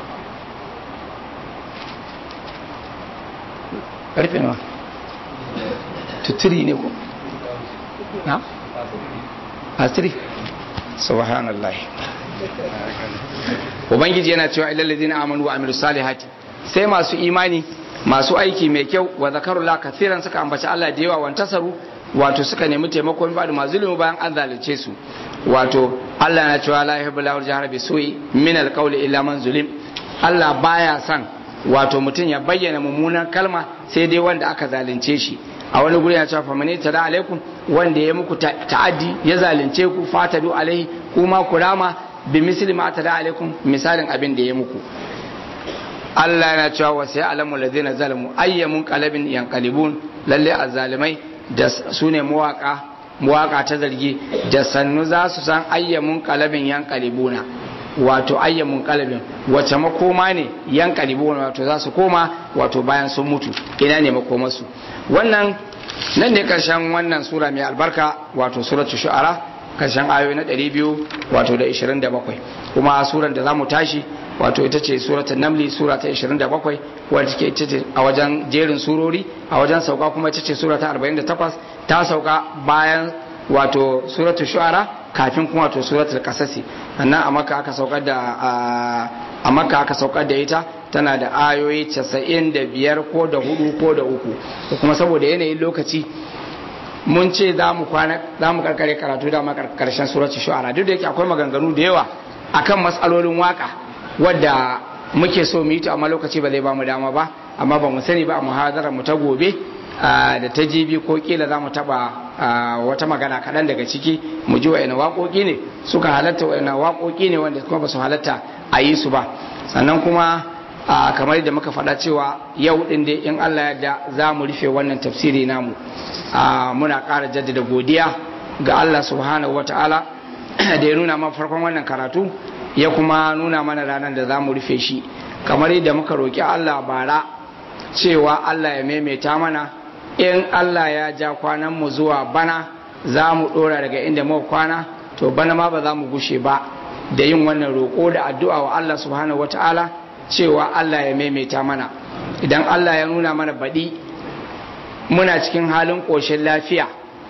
karfe nawa tuturi ne ko na asiri subhanallah ubangiji yana cewa ilal ladina amanu wa amilus salihati sai masu imani masu aiki mai kyau wa zakarullah kathiran suka ambaci Allah da yawa wantasaru wato suka nemi taimakon ba da mazulumu bayan an zalunce su wato Allah na cewa la yuhibbu lahu jahra bi su'i min alqawli illa man zulim Allah baya son wato mutum ya bayyana mummunan kalma sai dai wanda aka zalunce shi a wani guri ya cewa famani tada alaikum wanda ya muku ta'addi ya zalunce ku fatadu alaihi kuma kurama bi misli ma tada alaikum misalin abin da ya muku Allah yana cewa wa sai alamu ladina zalamu ayyamun qalabin yanqalibun lalle azzalimai da su ne mawaka mawaka ta zargi da sannu za su san ayyamun qalabin yanqalibuna wato ayyamun qalabin wace makoma ne yanqalibuna wato za su koma wato bayan sun mutu ina ne makomarsu wannan nan ne karshen wannan sura mai albarka wato suratul shu'ara karshen ayoyi na 200 wato da 27 kuma suran da zamu tashi wato ita ce suratul namli sura ta 27 wadda take ita ce a wajen jerin surori a wajen sauka kuma ita ce sura ta 48 ta sauka bayan wato suratul shu'ara kafin kuma wato suratul qasasi sannan a maka aka saukar da a maka aka saukar da ita tana da ayoyi 95 ko da hudu ko da uku kuma saboda yanayin lokaci mun ce za mu kwana za mu karkare karatu da karshen suratul shu'ara duk da yake akwai maganganu da yawa akan matsalolin waka wadda muke so mu yi ta amma lokaci ba zai ba mu dama ba amma ba mu sani ba a muhadarar mu ta gobe da ta jibi ko kila za mu taba wata magana kaɗan daga ciki mu ji wa'ina waƙoƙi ne suka halatta wa'ina waƙoƙi ne wanda kuma ba su halatta a yi su ba sannan kuma kamar da muka faɗa cewa yau ɗin dai in Allah yadda za mu rufe wannan tafsiri namu muna ƙara jaddada godiya ga Allah subhanahu wa ta'ala da ya nuna mana farkon wannan karatu ya kuma nuna mana ranar da za mu rufe shi kamar yadda muka roƙi Allah bara cewa Allah ya maimaita mana in Allah ya ja kwanan mu zuwa bana za mu ɗora daga inda muka kwana to bana ma ba za mu gushe ba da yin wannan roƙo da addu'a wa Allah subhanahu wa ta'ala cewa Allah ya maimaita mana idan Allah ya nuna mana baɗi muna cikin halin ƙoshin lafiya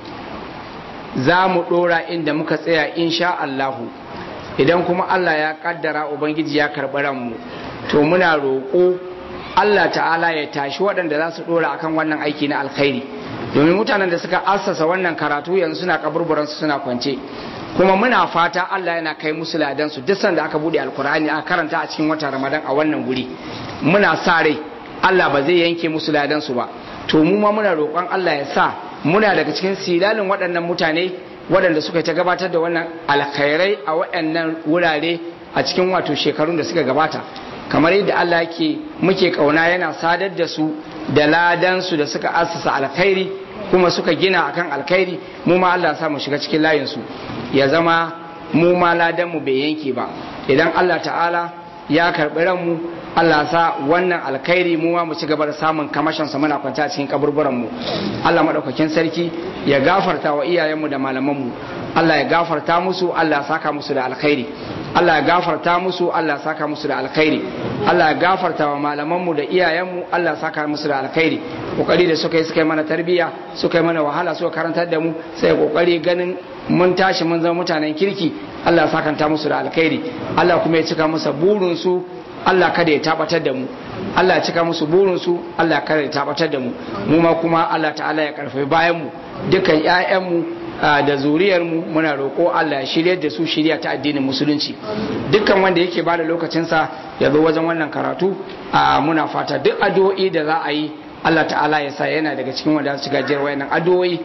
za mu ɗora inda muka tsaya insha Allahu idan kuma Allah ya ƙaddara Ubangiji ya karɓi ranmu to muna roƙo Allah ta'ala ya tashi waɗanda za su ɗora akan wannan aiki na alkhairi domin mutanen da suka assasa wannan karatu yanzu suna kaburburansu suna kwance kuma muna fata Allah yana kai musu ladansu duk sanda aka bude alkur'ani aka karanta a cikin watan ramadan a wannan guri muna sa rai Allah ba zai yanke musu ladansu ba to mu ma muna roƙon Allah ya sa muna daga cikin silalin waɗannan mutane waɗanda suka ta gabatar da wannan alkhairai a waɗannan wurare a cikin wato shekarun da suka gabata kamar yadda Allah yake muke kauna yana sadar da su da ladansu da suka assasa alkhairi kuma suka gina akan alkhairi mu ma Allah sa mu shiga cikin layinsu ya zama mu ma ladanmu bai yanke ba idan Allah ta'ala ya karɓi ranmu Allah sa wannan alkhairi mu ma mu ci gaba da samun kamashin sa muna kwanta a cikin kaburburan mu Allah madaukakin sarki ya gafarta wa iyayenmu da malamanmu Allah ya gafarta musu Allah ya saka musu da alkhairi Allah ya gafarta musu Allah ya saka musu da alkhairi Allah ya gafarta wa malamanmu da iyayenmu Allah ya saka musu da alkhairi kokari da suka yi suka yi mana tarbiyya suka yi mana wahala suka karantar da mu sai kokari ganin mun tashi mun zama mutanen kirki Allah ya sakanta musu da alkhairi Allah kuma ya cika musu burin su Allah kada ya tabatar da mu Allah ya cika musu burin su Allah kada ya tabatar da mu mu ma kuma Allah ta'ala ya karfafi bayan mu dukan ƴaƴan mu da zuriyar mu muna roƙo Allah ya shirye da su shirya ta addinin musulunci dukkan wanda yake bada lokacinsa ya zo wajen wannan karatu muna fata duk addu'o'i da za a yi Allah ta'ala ya sa yana daga cikin wanda su gajiyar wayannan addu'o'i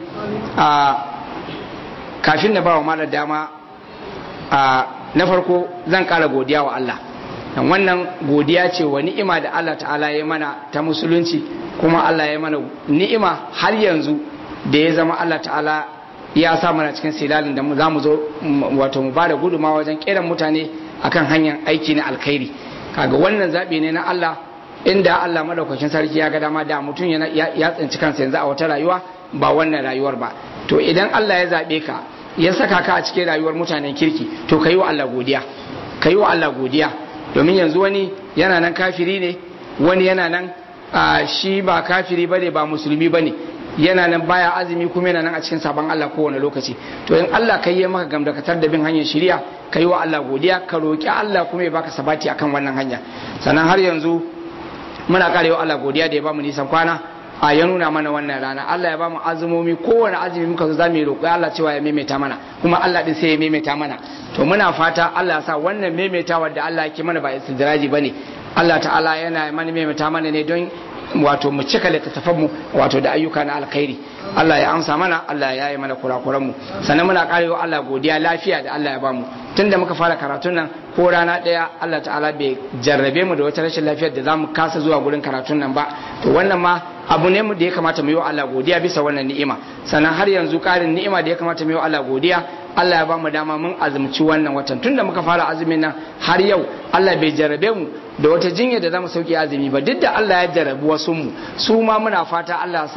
kafin na ba wa malar dama na farko zan kara godiya wa Allah dan wannan godiya ce wa ni'ima da Allah ta'ala ya mana ta musulunci kuma Allah ya mana ni'ima har yanzu da ya zama Allah ta'ala ya sa mana cikin silalin da za mu zo wato mu ba da guduma wajen kiran mutane akan hanyar aiki na alkhairi kaga wannan zaɓi ne na Allah inda Allah madaukakin sarki ya ga dama da mutum ya tsinci kansa yanzu a wata rayuwa ba wannan rayuwar ba to idan Allah ya zaɓe ka ya saka ka a cikin rayuwar mutanen kirki to ka yi wa Allah godiya ka yi wa Allah godiya domin yanzu wani yana nan kafiri ne wani yana nan shi ba kafiri bane ba musulmi bane yana nan baya azumi kuma yana nan a cikin sabon Allah kowane lokaci to in Allah kai yi maka gamdakatar da bin hanyar shiriya ka yi wa Allah godiya ka roki Allah kuma ya baka sabati akan wannan hanya sannan har yanzu muna karewa Allah godiya da ya bamu nisan kwana a ya nuna mana wannan rana Allah ya bamu azumomi kowane azumi muka zo zamu yi roƙo Allah cewa ya maimaita mana kuma Allah din sai ya maimaita mana to muna fata Allah ya sa wannan maimaitawa da Allah yake mana ba istidraji bane Allah ta'ala yana mana maimaita mana ne don wato mu cika littattafan mu wato da ayyuka na alkhairi Allah ya amsa mana Allah ya yi mana kurakuran mu sannan muna karewa Allah godiya lafiya da Allah ya bamu tunda muka fara karatun nan ko rana ɗaya Allah ta'ala bai jarrabe mu da wata rashin lafiyar da zamu kasa zuwa gurin karatun nan ba to wannan ma abu ne mu da ya kamata mu yi wa Allah godiya bisa wannan ni'ima sannan har yanzu ƙarin ni'ima da ya kamata mu yi wa Allah godiya Allah ya ba mu dama mun azumci wannan watan tunda muka fara azumin nan har yau Allah bai jarrabe mu da wata jinya da zamu sauke azumi ba duk da Allah ya jarrabu wasu mu su ma muna fata Allah sa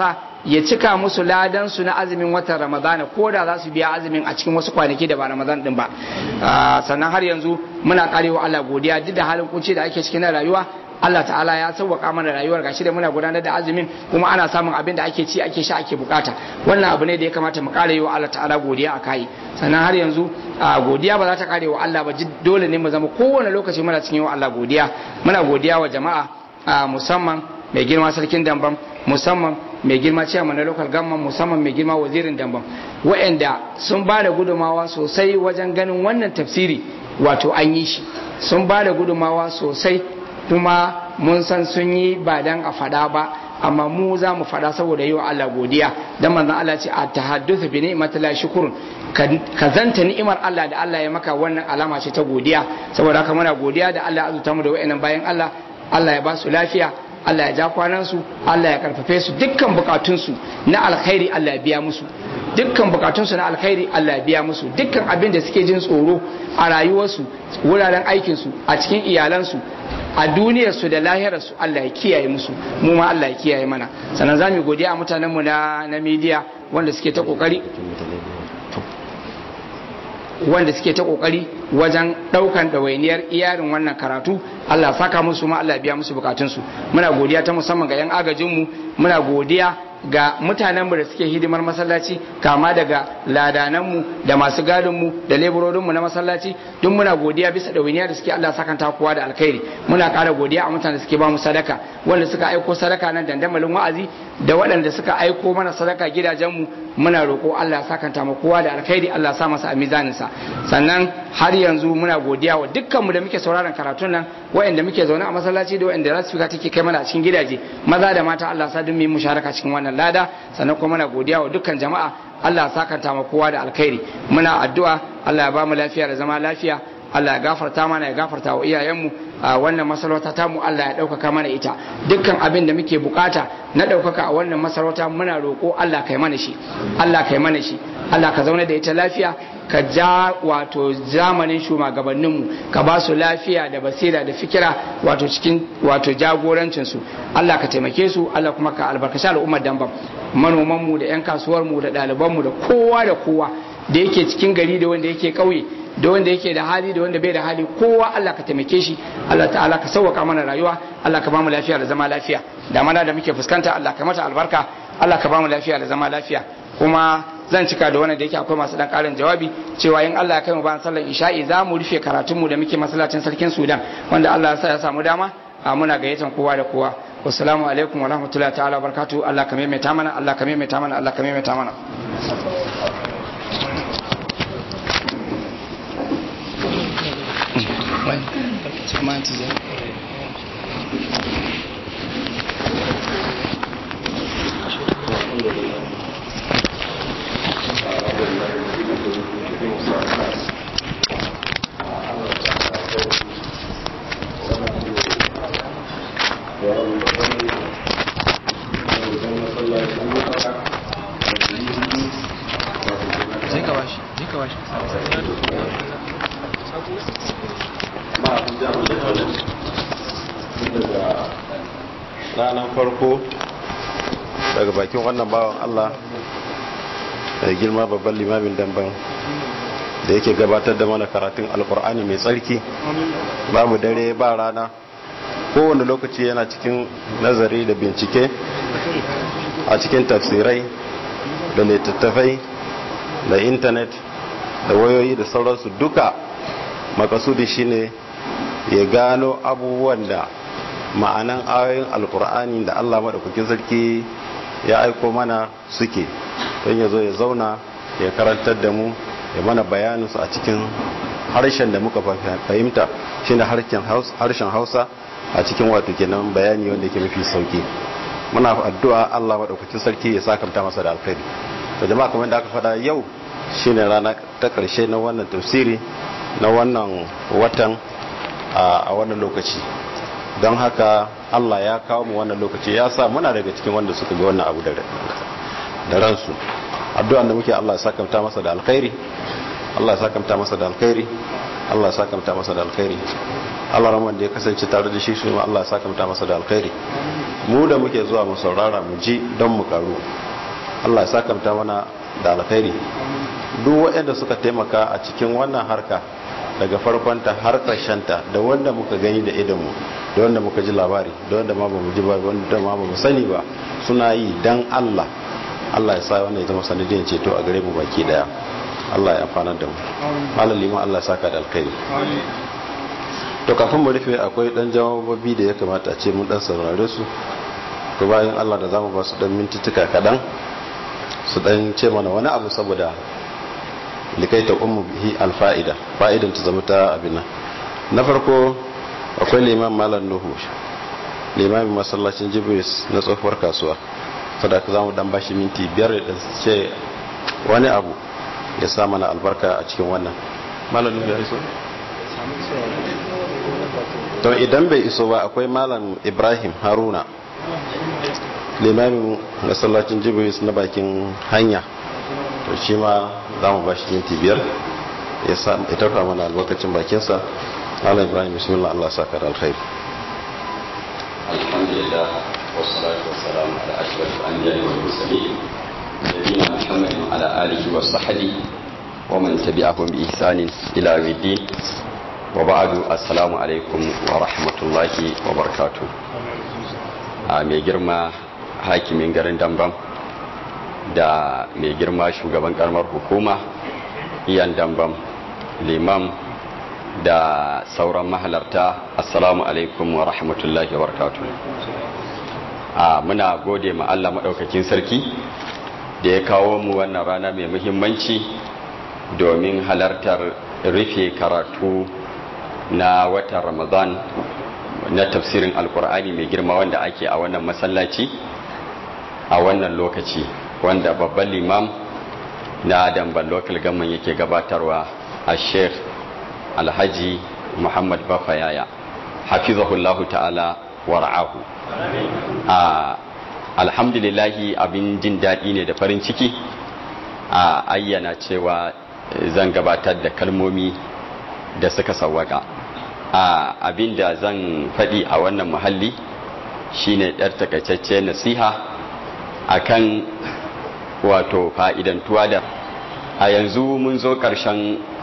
ya cika musu ladan su na azumin watan ramadana ko da za su biya azumin a cikin wasu kwanaki da ba ramadan din ba sannan har yanzu muna karewa Allah godiya duk da halin kunci da ake cikin rayuwa Allah ta'ala ya sauwaka mana rayuwar gashi da muna gudanar da azumin kuma ana samun abin da ake ci ake sha ake bukata wannan abu ne da ya kamata mu kare wa Allah ta'ala godiya a kai sannan har yanzu godiya ba za ta kare wa Allah ba dole ne mu zama kowane lokaci muna cikin wa Allah godiya muna godiya wa jama'a musamman mai girma sarkin dambam musamman mai girma ciyaman na local government musamman mai girma wazirin dambam wa'anda sun ba da gudumawa sosai wajen ganin wannan tafsiri wato an yi shi sun ba da gudumawa sosai kuma mun san sun yi ba dan a fada ba amma mu za mu fada saboda yi wa Allah godiya dan manzon Allah ce a tahaddathu bi ni'matillahi shukrun ka zanta ni'imar Allah da Allah ya maka wannan alama ce ta godiya saboda haka muna godiya da Allah ya azuta mu da wayannan bayan Allah Allah ya ba su lafiya Allah ya ja kwanansu Allah ya karfafe su dukkan bukatunsu na alkhairi Allah ya biya musu dukkan bukatunsu na alkhairi Allah ya biya musu dukkan abin da suke jin tsoro a rayuwarsu wuraren aikinsu a cikin iyalansu a duniyarsu da lahirarsu Allah ya kiyaye musu mu ma Allah ya kiyaye mana sannan za mu godiya a mutanenmu na na media wanda suke ta kokari wanda suke ta kokari wajen daukan ɗawainiyar iyarin wannan karatu Allah saka musu ma Allah biya musu bukatunsu muna godiya ta musamman ga 'yan agajinmu muna godiya ga mutanenmu da suke hidimar masallaci kama daga ladananmu da masu gadinmu da leburorinmu na masallaci duk muna godiya bisa ɗawainiya da suke Allah sakanta kowa da alkhairi muna ƙara godiya a mutanen da suke ba mu sadaka wanda suka aiko sadaka nan dandamalin wa'azi da waɗanda suka aiko mana sadaka gidajenmu muna roƙo Allah sakanta mu kowa da alkhairi Allah sa masa a mizaninsa sannan har yanzu muna godiya wa dukkanmu da muke sauraron karatun nan waɗanda muke zaune a masallaci da waɗanda rasfika take kai mana a cikin gidaje maza da mata Allah sa dun mu musharaka cikin wannan lada sannan kuma muna godiya wa dukkan jama'a Allah sakanta mu kowa da alkhairi muna addu'a Allah ya ba mu lafiya da zama lafiya Allah ya gafarta mana ya gafarta wa iyayenmu a wannan masarauta ta mu Allah ya ɗaukaka mana ita dukkan abin da muke bukata na ɗaukaka a wannan masarauta muna roƙo Allah kai mana shi Allah kai mana shi Allah ka zauna da ita lafiya ka ja wato zamanin shugabanninmu ka ba su lafiya da basira da fikira wato cikin wato jagorancinsu Allah ka taimake su Allah kuma ka albarkaci al'ummar dambam manomanmu da 'yan kasuwarmu da ɗalibanmu da kowa da kowa da yake cikin gari da wanda yake ƙauye da wanda yake da hali da wanda bai da hali kowa Allah ka taimake shi Allah ta'ala ka sauwaka mana rayuwa Allah ka bamu lafiya da zama lafiya da mana da muke fuskanta Allah ka mata albarka Allah ka bamu lafiya da zama lafiya kuma zan cika da wannan da yake akwai masu dan karin jawabi cewa in Allah ya kai mu bayan sallar isha'i za mu rufe karatun mu da muke masallacin sarkin Sudan wanda Allah ya sa ya samu dama muna gayyatan kowa da kowa wassalamu alaikum wa rahmatullahi ta'ala wa barakatuh Allah ka maimaita mana Allah ka maimaita mana Allah ka maimaita mana ranar farko daga bakin wannan bawan Allah da girma babban limamin damban da yake gabatar da mana karatun alkur'ani mai tsarki babu dare ba rana kowane lokaci yana cikin nazari da bincike a cikin tafsirai da littattafai da intanet da wayoyi da sauransu duka makasudi shine ya gano abubuwan da ma'anan ayoyin alkur'ani da allah maɗaukakin sarki ya aiko mana suke don ya zo ya zauna ya karantar da mu ya mana bayaninsu a cikin harshen da muka fahimta shi da harshen hausa a cikin wato kenan bayani wanda ke mafi sauki muna addu'a allah maɗaukakin sarki ya sakamta masa da alkhairi da jama'a kamar da aka faɗa yau shine rana ta ƙarshe na wannan tafsiri na wannan watan a wannan lokaci don haka Allah ya kawo mu wannan lokaci ya sa muna daga cikin wanda suka ga wannan abu da ransu addu'an da muke Allah ya sakamta masa da alkhairi Allah ya sakamta masa da alkhairi Allah ya sakamta masa da alkhairi Allah rahman da ya kasance tare da shi shi Allah ya sakamta masa da alkhairi mu da muke zuwa mu saurara mu ji don mu karu Allah ya sakamta mana da alkhairi duk waɗanda suka taimaka a cikin wannan harka daga farkonta har ta da wanda muka gani da idanmu da wanda muka ji labari da wanda ma ba mu ji ba wanda ma ba mu sani ba suna yi dan Allah Allah ya sa wannan ya zama sanadiyar ceto a gare mu baki daya Allah ya amfana da mu malam liman Allah ya saka da alkhairi to kafin mu rufe akwai dan jawabobi da ya kamata a ce mun dan saurare su to bayan Allah da zamu ba su dan mintituka kadan su dan ce mana wani abu saboda likai ta ummu bihi alfa'ida fa'idan ta zama ta abin nan na farko akwai liman malam nuhu limamin masallacin jibris na tsohuwar kasuwa sadaka zamu dan bashi minti biyar da ce wani abu ya sa mana albarka a cikin wannan malam nuhu ya iso to idan bai iso ba akwai malam ibrahim haruna limamin masallacin jibris na bakin hanya to shi ma za mu bashi minti biyar ya tarfa mana albarkacin bakinsa malam ibrahim bismillah allah saka da alkhairi alhamdulillah wassalatu wassalamu ala ashrafil anbiya'i wal mursalin nabiyina muhammadin ala alihi wa sahbihi wa man tabi'ahum bi ihsanin ila yawmiddin wa ba'du assalamu alaikum wa rahmatullahi wa barakatuh a mai girma hakimin garin dambam da mai girma shugaban karamar hukuma iyan dambam limam da sauran mahalarta assalamu alaikum wa rahmatullahi wa barakatuh a muna gode ma Allah maɗaukakin sarki da ya kawo mu wannan rana mai muhimmanci domin halartar rufe karatu na watan ramadan na tafsirin alkur'ani mai girma wanda ake a wannan masallaci a wannan lokaci wanda babban limam na damban local government yake gabatarwa a sheikh alhaji muhammad bafayaya hafizahullahu ta'ala wa ra'ahu alhamdulillahi abin jin daɗi ne da farin ciki a ayyana cewa zan gabatar da kalmomi da suka sawwaka a abin da zan faɗi a wannan muhalli shine ɗar takaitacce nasiha akan wato fa'idantuwa da a yanzu mun zo ƙarshen